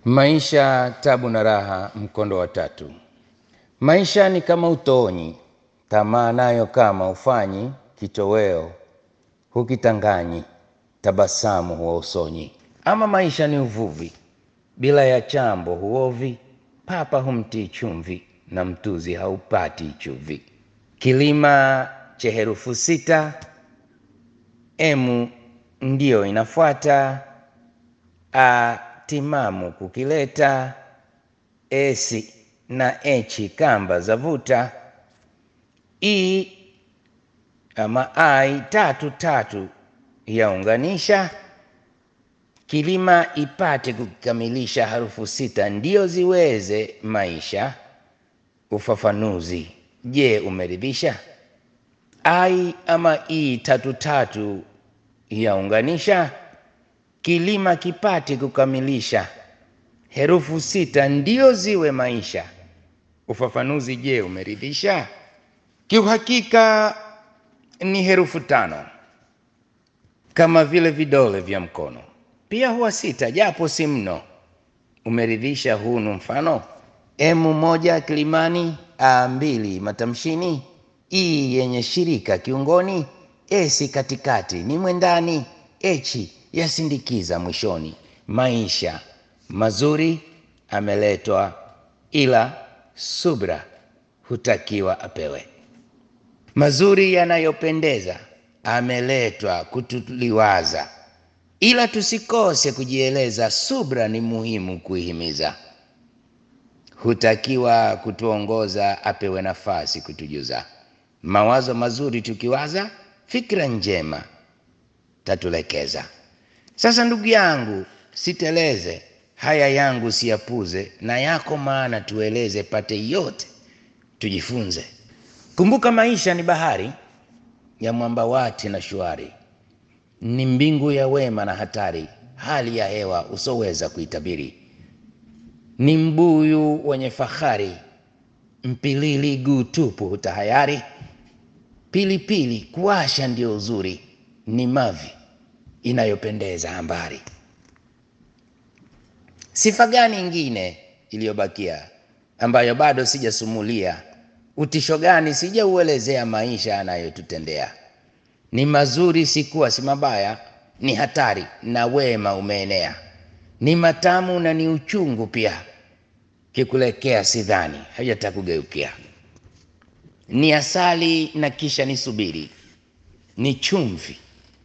Maisha, tabu na raha, mkondo wa tatu. Maisha ni kama utoonyi, tamaa nayo kama ufanyi, kitoweo hukitanganyi, tabasamu huwa usonyi. Ama maisha ni uvuvi, bila ya chambo huovi, papa humtii chumvi, na mtuzi haupati chuvi. Kilima cha herufu sita, emu ndiyo inafuata, a timamu kukileta, esi na echi kamba zavuta, i ama ai tatu tatu yaunganisha, kilima ipate kukamilisha harufu sita ndiyo ziweze maisha. Ufafanuzi, je, umeridhisha? Ai ama i tatu tatu yaunganisha, kilima kipate kukamilisha herufu sita ndio ziwe maisha. Ufafanuzi, je, umeridhisha? Kiuhakika ni herufu tano kama vile vidole vya mkono, pia huwa sita japo si mno. Umeridhisha? Hunu mfano emu moja kilimani, a mbili matamshini, i yenye shirika kiungoni, esi katikati ni mwendani, echi yasindikiza mwishoni. Maisha mazuri ameletwa, ila subra hutakiwa apewe. Mazuri yanayopendeza ameletwa kutuliwaza, ila tusikose kujieleza. Subra ni muhimu kuihimiza, hutakiwa kutuongoza, apewe nafasi kutujuza. Mawazo mazuri tukiwaza, fikra njema tatulekeza. Sasa ndugu yangu, siteleze haya yangu siyapuze, na yako maana tueleze, pate yote tujifunze. Kumbuka maisha ni bahari ya mwambawati na shwari, ni mbingu ya wema na hatari, hali ya hewa usoweza kuitabiri, ni mbuyu wenye fahari, mpilili guu tupu hutahayari, pilipili kuwasha ndio uzuri, ni mavi inayopendeza ambari. Sifa gani ingine iliyobakia ambayo bado sijasumulia? Utisho gani sijauelezea maisha anayotutendea? Ni mazuri sikuwa si mabaya, ni hatari na wema umeenea, ni matamu na ni uchungu pia, kikulekea sidhani hajatakugeukia, ni asali na kisha ni subiri, ni chumvi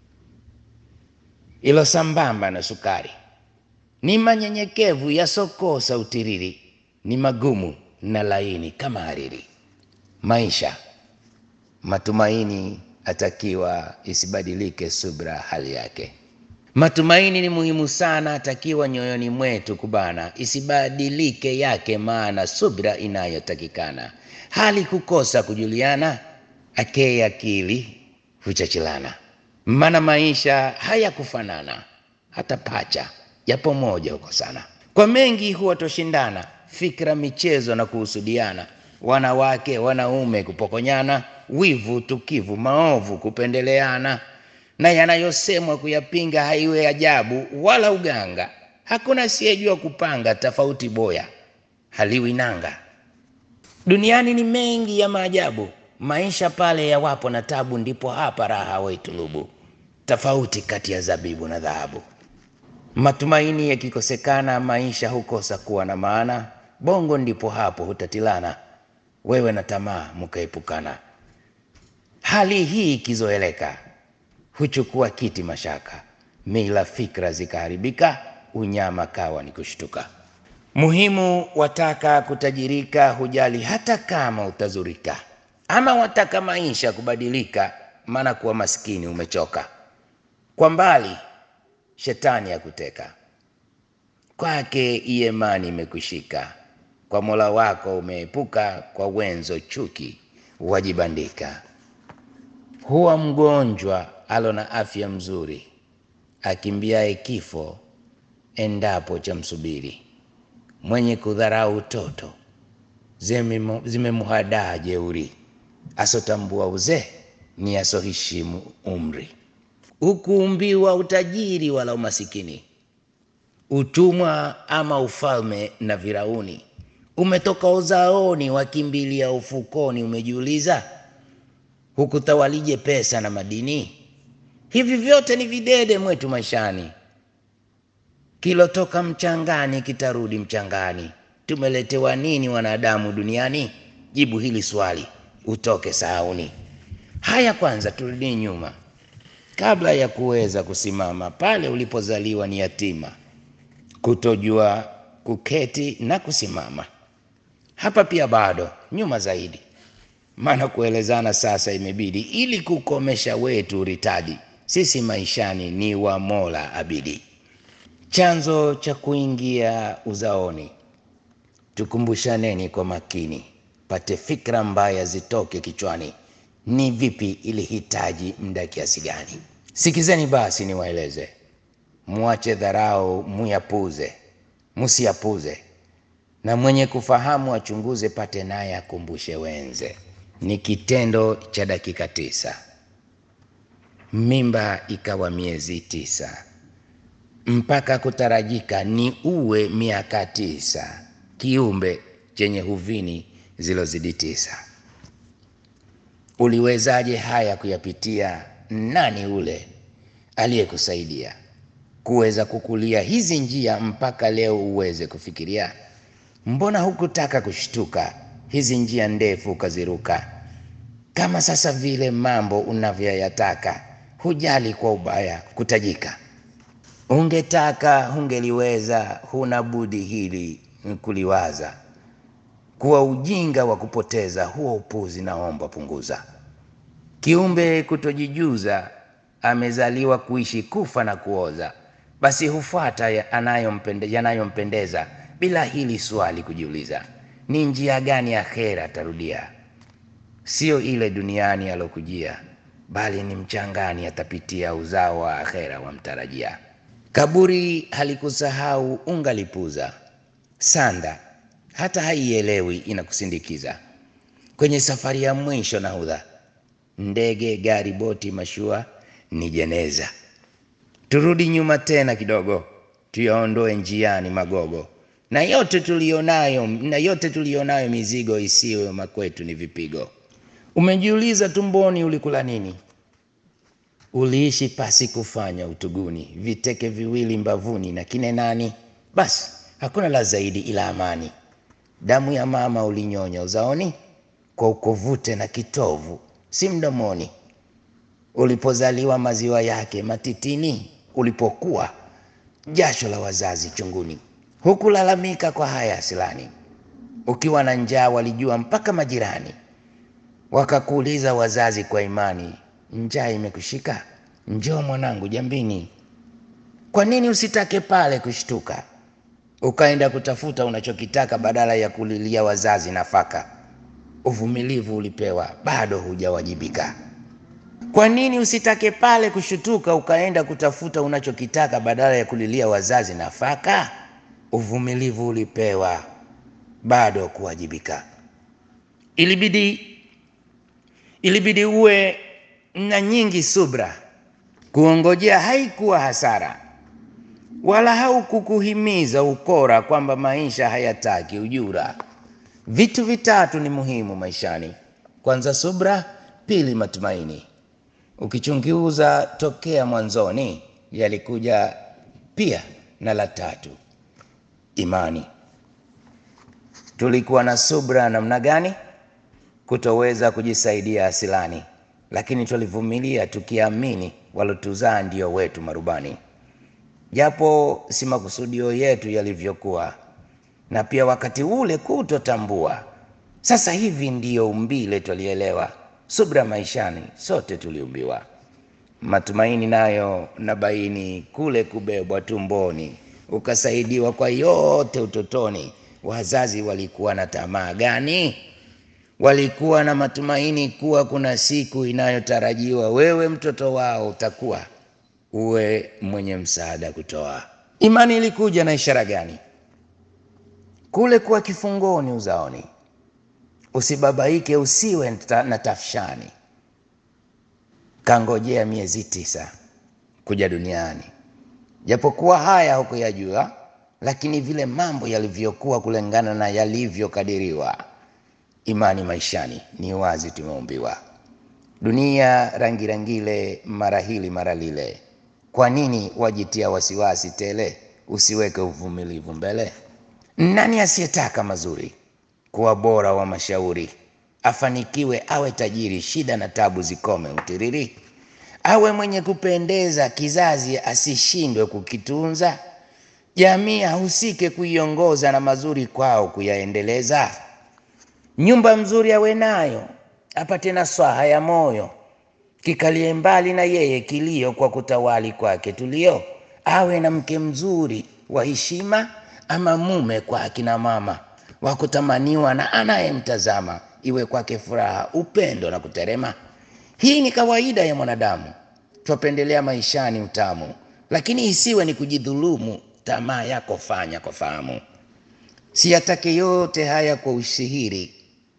ilo sambamba na sukari ni manyenyekevu yasokosa utiriri, ni magumu na laini kama hariri. Maisha matumaini atakiwa isibadilike subra hali yake. Matumaini ni muhimu sana, atakiwa nyoyoni mwetu kubana, isibadilike yake maana subra inayotakikana. Hali kukosa kujuliana, akee akili huchachilana, maana maisha hayakufanana hata pacha japo moja huko sana. Kwa mengi huwa toshindana, fikra, michezo na kuhusudiana, wanawake wanaume kupokonyana, wivu, tukivu, maovu kupendeleana, na yanayosemwa kuyapinga haiwe ajabu wala uganga. Hakuna asiyejua kupanga, tofauti boya haliwi nanga. Duniani ni mengi ya maajabu, maisha pale yawapo na tabu, ndipo hapa raha waitulubu, tofauti kati ya zabibu na dhahabu. Matumaini yakikosekana, maisha hukosa kuwa na maana. Bongo ndipo hapo hutatilana, wewe na tamaa mkaepukana. Hali hii ikizoeleka, huchukua kiti mashaka, mila fikra zikaharibika, unyama kawa ni kushtuka. Muhimu wataka kutajirika, hujali hata kama utazurika, ama wataka maisha kubadilika, maana kuwa maskini umechoka. Kwa mbali shetani ya kuteka kwake, imani imekushika kwa Mola wako umeepuka, kwa wenzo chuki wajibandika. Huwa mgonjwa alo na afya mzuri, akimbiaye kifo endapo cha msubiri. Mwenye kudharau utoto zimemhadaa jeuri, asotambua uzee ni asoheshimu umri. Hukuumbiwa utajiri wala umasikini, utumwa ama ufalme na virauni. Umetoka uzaoni, wakimbilia ufukoni. Umejiuliza hukutawalije pesa na madini? Hivi vyote ni videde mwetu maishani. Kilotoka mchangani kitarudi mchangani. Tumeletewa nini wanadamu duniani? Jibu hili swali utoke sahauni. Haya, kwanza turudi nyuma, kabla ya kuweza kusimama pale ulipozaliwa ni yatima, kutojua kuketi na kusimama. Hapa pia bado nyuma zaidi, maana kuelezana sasa imebidi, ili kukomesha wetu ritadi. Sisi maishani ni wa Mola abidi. Chanzo cha kuingia uzaoni, tukumbushaneni kwa makini, pate fikra mbaya zitoke kichwani. Ni vipi ilihitaji muda kiasi gani? Sikizeni basi niwaeleze, muache dharau, muyapuze, musiyapuze, na mwenye kufahamu achunguze, pate naye akumbushe wenze. Ni kitendo cha dakika tisa, mimba ikawa miezi tisa, mpaka kutarajika ni uwe miaka tisa, kiumbe chenye huvini zilozidi tisa. Uliwezaje haya kuyapitia? Nani ule aliyekusaidia kuweza kukulia hizi njia mpaka leo uweze kufikiria? Mbona hukutaka kushtuka hizi njia ndefu ukaziruka? Kama sasa vile mambo unavyoyataka, hujali kwa ubaya kutajika. Ungetaka hungeliweza, huna budi hili kuliwaza kuwa ujinga wa kupoteza huo upuzi, naomba punguza. Kiumbe kutojijuza, amezaliwa kuishi kufa na kuoza, basi hufuata yanayompendeza bila hili swali kujiuliza, ni njia gani ya khera atarudia? Sio ile duniani alokujia, bali ni mchangani atapitia, uzao wa akhera wamtarajia. Kaburi halikusahau ungalipuza, sanda hata haielewi inakusindikiza kwenye safari ya mwisho. Nahodha ndege, gari, boti, mashua ni jeneza. Turudi nyuma tena kidogo, tuyaondoe njiani magogo na yote tulionayo, na yote tulionayo mizigo isiyo makwetu ni vipigo. Umejiuliza tumboni ulikula nini? Uliishi pasi kufanya utuguni, viteke viwili mbavuni na kine nani? Basi hakuna la zaidi ila amani. Damu ya mama ulinyonya uzaoni, kwa ukovute na kitovu, si mdomoni. Ulipozaliwa maziwa yake matitini, ulipokuwa jasho la wazazi chunguni. Hukulalamika kwa haya silani, ukiwa na njaa walijua mpaka majirani. Wakakuuliza wazazi kwa imani, njaa imekushika? Njoo mwanangu jambini. Kwa nini usitake pale kushtuka ukaenda kutafuta unachokitaka badala ya kulilia wazazi nafaka? Uvumilivu ulipewa, bado hujawajibika. Kwa nini usitake pale kushutuka ukaenda kutafuta unachokitaka badala ya kulilia wazazi nafaka? Uvumilivu ulipewa, bado kuwajibika. Ilibidi, ilibidi uwe na nyingi subra. Kuongojea haikuwa hasara wala haukukuhimiza ukora kwamba maisha hayataki ujura. Vitu vitatu ni muhimu maishani: kwanza subra, pili matumaini. Ukichunguza tokea mwanzoni, yalikuja pia na la tatu, imani. Tulikuwa na subra namna gani? Kutoweza kujisaidia asilani, lakini tulivumilia tukiamini walotuzaa ndio wetu marubani japo si makusudio yetu yalivyokuwa, na pia wakati ule kutotambua. Sasa hivi ndiyo umbile twalielewa, subra maishani sote tuliumbiwa. Matumaini nayo na baini, kule kubebwa tumboni, ukasaidiwa kwa yote utotoni. Wazazi walikuwa na tamaa gani? Walikuwa na matumaini kuwa kuna siku inayotarajiwa wewe mtoto wao utakuwa uwe mwenye msaada kutoa. Imani ilikuja na ishara gani? Kule kuwa kifungoni uzaoni, usibabaike, usiwe na tafshani. Kangojea miezi tisa kuja duniani, japokuwa haya hukuyajua, lakini vile mambo yalivyokuwa kulingana na yalivyokadiriwa. Imani maishani ni wazi, tumeumbiwa dunia rangi rangile, mara hili mara lile. Kwa nini wajitia wasiwasi tele? Usiweke uvumilivu mbele. Nani asiyetaka mazuri, kuwa bora wa mashauri, afanikiwe, awe tajiri, shida na tabu zikome utiriri, awe mwenye kupendeza, kizazi asishindwe kukitunza, jamii ahusike kuiongoza, na mazuri kwao kuyaendeleza. Nyumba mzuri awe nayo, apate na swaha ya moyo, kikalie mbali na yeye kilio, kwa kutawali kwake tulio. Awe na mke mzuri wa heshima, ama mume kwa akina mama wa kutamaniwa na anayemtazama, iwe kwake furaha, upendo na kuterema. Hii ni kawaida ya mwanadamu, twapendelea maishani utamu, lakini isiwe ni kujidhulumu. Tamaa yako fanya kwa fahamu, siyatake yote haya kwa ushihiri,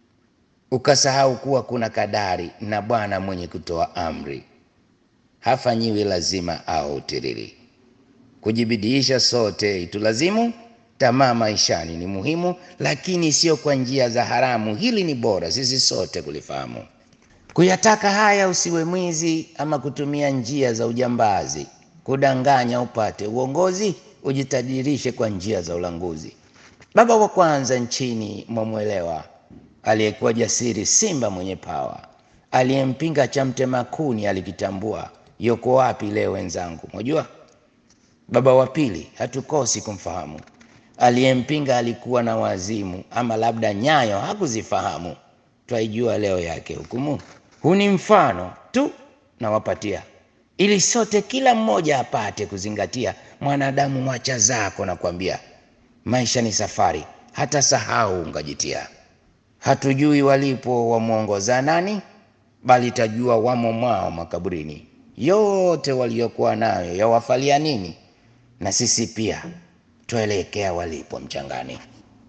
ukasahau kuwa kuna kadari na Bwana mwenye kutoa amri, hafanyiwi lazima au utiriri. Kujibidiisha sote itulazimu, tamaa maishani ni muhimu, lakini sio kwa njia za haramu. Hili ni bora sisi sote kulifahamu. Kuyataka haya, usiwe mwizi ama kutumia njia za ujambazi, kudanganya upate uongozi, ujitajirishe kwa njia za ulanguzi. Baba wa kwanza nchini mwamwelewa, aliyekuwa jasiri, simba mwenye pawa, aliyempinga cha mtema kuni alikitambua. Yuko wapi leo wenzangu, mwajua? Baba wa pili hatukosi kumfahamu, aliyempinga alikuwa na wazimu, ama labda nyayo hakuzifahamu. Twaijua leo yake hukumu. Huu ni mfano tu nawapatia, ili sote kila mmoja apate kuzingatia. Mwanadamu, mwacha zako na kwambia, maisha ni safari, hata sahau ungajitia. Hatujui walipo wamwongoza nani, bali tajua wamo mwao makaburini. Yote waliokuwa nayo yawafalia nini? Na sisi pia twaelekea walipo mchangani.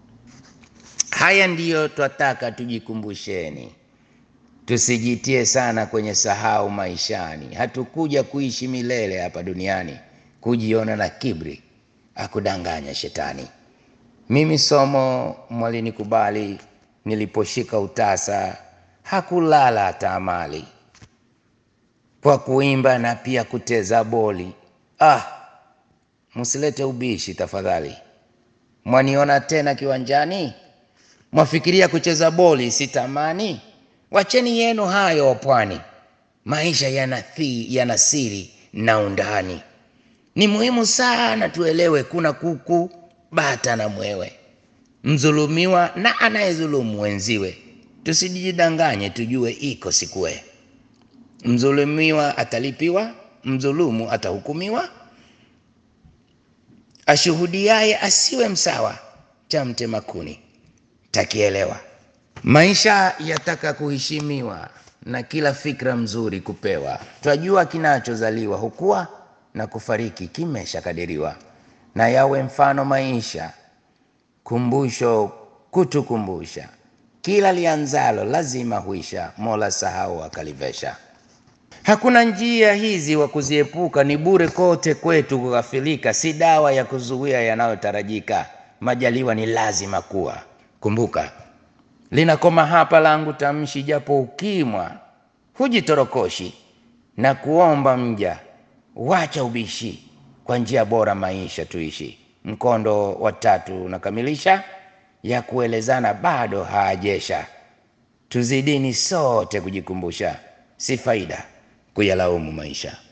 Haya ndiyo twataka tujikumbusheni, tusijitie sana kwenye sahau maishani. Hatukuja kuishi milele hapa duniani, kujiona na kibri akudanganya shetani. Mimi somo mwalinikubali, niliposhika utasa hakulala hata amali, kwa kuimba na pia kuteza boli. Ah, msilete ubishi tafadhali. Mwaniona tena kiwanjani, mwafikiria kucheza boli sitamani? Wacheni yenu hayo wapwani, maisha yana thi yana siri na undani. Ni muhimu sana tuelewe, kuna kuku, bata na mwewe, mdhulumiwa na anayedhulumu wenziwe. Tusijidanganye, tujue iko sikue. Mdhulumiwa atalipiwa, mdhulumu atahukumiwa. Ashuhudiaye asiwe msawa, cha mtema kuni takielewa. Maisha yataka kuheshimiwa na kila fikra mzuri kupewa. Twajua kinachozaliwa hukua na kufariki kimeshakadiriwa, na yawe mfano maisha, kumbusho kutukumbusha, kila lianzalo lazima huisha, Mola sahau akalivesha. Hakuna njia hizi wa kuziepuka, ni bure kote kwetu kughafilika, si dawa ya kuzuia yanayotarajika. Majaliwa ni lazima kuwa, kumbuka linakoma hapa langu tamshi, japo ukimwa hujitorokoshi na kuomba mja, wacha ubishi, kwa njia bora maisha tuishi. Mkondo wa tatu unakamilisha, ya kuelezana bado haajesha. Tuzidini sote kujikumbusha, si faida kuyalaumu maisha.